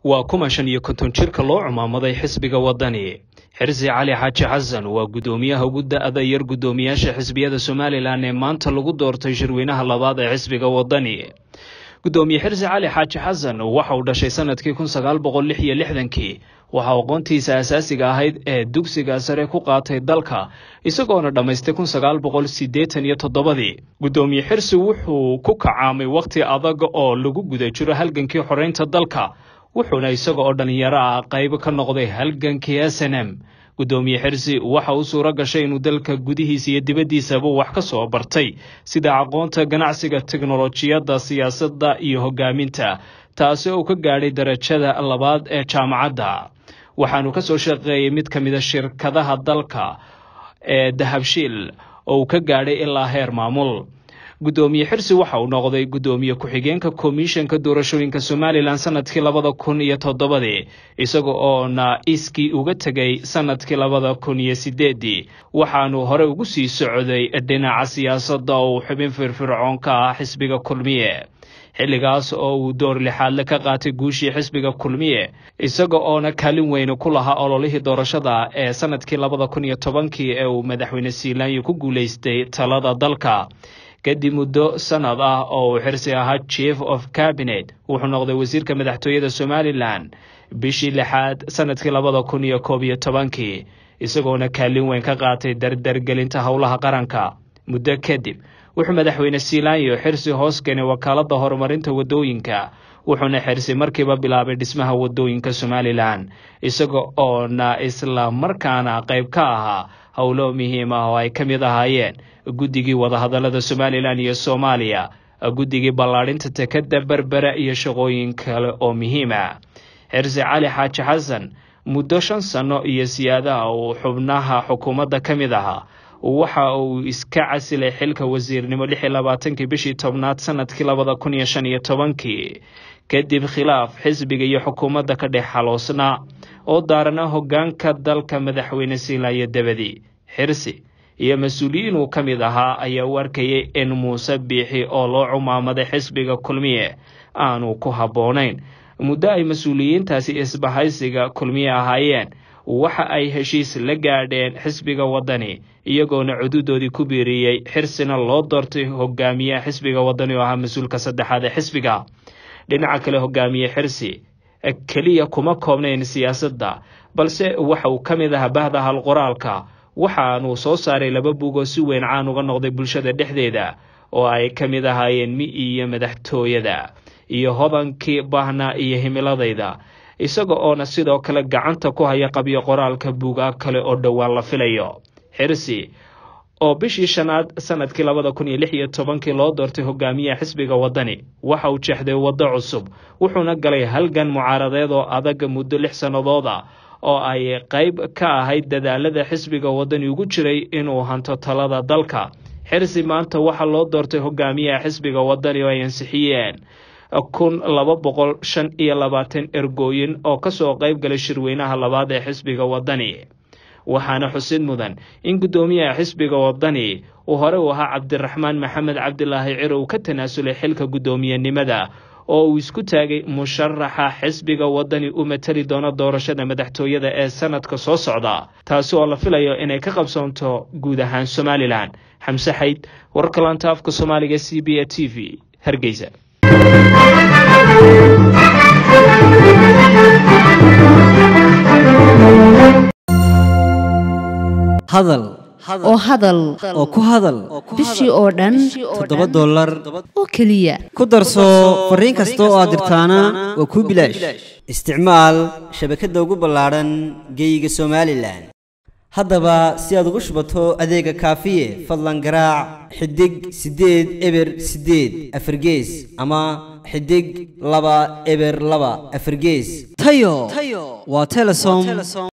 waa kuma shan iyo konton jirka loo cumaamaday xisbiga waddani xirsi cali xaaji xasan waa guddoomiyaha ugu da-da yar guddoomiyaasha xisbiyada somalilan ee maanta lagu doortay shirweynaha labaad ee xisbiga waddani guddoomiye xirsi cali xaaji xasan waxa uu dhashay sanadkii kun sagaal boqol lix iyo lixdankii waxaa aqoontiisa asaasiga ahayd ee dugsiga sare ku qaatay dalka isagoona dhammaystay kun sagaal boqol siddeetan iyo toddobadii guddoomiye xirsi wuxuu ku kacaamay wakhti adag oo lagu guda jiro halgankii xoreynta dalka wuxuuna isaga oo dhallinyaro ah qayb ka noqday halgankii s n m guddoomiye xirsi waxa uu suuro gashay inuu dalka gudihiisa iyo dibaddiisaba wax ka soo bartay sida aqoonta ganacsiga teknolojiyadda siyaasadda iyo hoggaaminta taasi oo ka gaadhay darajada labaad ee jaamacadda waxaanu ka soo shaqeeyey mid ka mida shirkadaha dalka ee dahabshiil oo uu ka gaadhay ilaa heer maamul guddoomiye xirsi waxa uu noqday guddoomiye ku-xigeenka komishanka doorashooyinka somalilan sanadkii labada kun iyo toddobadii isaga oona iskii uga tegay sanadkii labada kun iyo sideedii waxaanu hore ugu sii socday dhinaca siyaasadda oo uu xubin firfircoon ka ah xisbiga kulmiye xilligaas oo uu door lixaadle ka qaatay guushii xisbiga kulmiye isaga oona kaalin weyne ku lahaa ololihii doorashada ee sanadkii labada kun iyo tobankii ee uu madaxweyne siilaanyo ku guulaystay talada dalka kadib muddo sanad ah oo uu xirsi ahaa chief of cabinet wuxuu noqday wasiirka madaxtooyada somalilan bishii lixaad sanadkii labada kun iyo koob iyo tobankii isagoona kaalin weyn ka qaatay dardargelinta howlaha qaranka muddo kadib wuxuu madaxweyne siilaanyo xirsi hoos keenay wakaaladda horumarinta waddooyinka wuxuuna xirsi markiiba bilaabay dhismaha waddooyinka somalilan isaga oona isla markaana qayb ka ahaa howlo muhiim ah oo ay ka mid ahaayeen guddigii wadahadallada somalilan iyo soomaaliya guddigii ballaadhinta tekadda berbera iyo shaqooyin kale oo muhiim ah xirsi cali xaaji xasan muddo shan sanno iyo siyaadaha uu xubnaha xukuumadda ka mid ahaa waxa uu iska casilay xilka wasiirnimo lix iyo labaatankii bishii tobnaad sanadkii labada kun iyo shan iyo tobankii kadib khilaaf xisbiga iyo xukuumadda ka dhex xaloosnaa oo daarana hoggaanka dalka madaxweyne siilayo dabadi xirsi iyo mas-uuliyiin uu ka mid ahaa ayaa u arkayay in muuse biixi oo loo cumaamaday xisbiga kulmiye aanu ku habboonayn muddo ay mas-uuliyiintaasi isbahaysiga kulmiye ahaayeen waxa ay heshiis la gaadheen xisbiga waddani iyagoona cududoodii ku biiriyey xirsina loo doortay hogaamiyaha xisbiga waddani oo ahaa mas-uulka saddexaad ee xisbiga dhinaca kale hogaamiye xirsi keliya kuma koobnayn siyaasadda balse waxa uu ka mid ahaa bahda halqoraalka waxaanuu soo saaray laba bug oo si weyn caan uga noqday bulshada dhexdeeda oo ay ka mid ahaayeen mi iyo madaxtooyada iyo hodankii bahnaa iyo himiladayda isaga oona sidoo kale gacanta ku haya qabyo qoraalka buugaa kale oo dhowaan la filayo xirsi oo bishii shanaad sanadkii labada kun iyo lix iyo tobankii loo doortay hogaamiyaha xisbiga waddani waxa uu jeexday waddo cusub wuxuuna galay halgan mucaaradeed oo adag muddo lix sannadood ah oo ay qayb ka ahayd dadaalada xisbiga waddani ugu jiray inuu hanto talada dalka xirsi maanta waxaa loo doortay hogaamiyaha xisbiga waddani oo ay ansixiyeen kun laba boqol shan iyo labaatan ergooyin oo kasoo qayb galay shirweynaha labaad ee xisbiga waddani waxaana xusid mudan in guddoomiyaha xisbiga waddani uu hore u ahaa cabdiraxmaan maxamed cabdilaahi ciro uu ka tanaasulay xilka guddoomiyenimada oo uu isku taagay musharaxa xisbiga waddani u matali doona doorashada madaxtooyada ee sanadka soo socda taasi oo la filayo inay ka qabsoonto guud ahaan somalilan xamse xayd wararka laanta afka soomaaliga c b a t v hargeysa hadal oo hadal oo ku hadal bishii oo dhan toddoba dollar oo keliya ku darso fariin kasta oo aad dirtaana waa kuu bilaash isticmaal shabakadda ugu ballaadhan geeyiga somalilan haddaba si aad ugu shubato adeega kaafiye fadlan garaac xidig siddeed eber siddeed afargees ama xidig laba eber laba afargees tayo waa telesom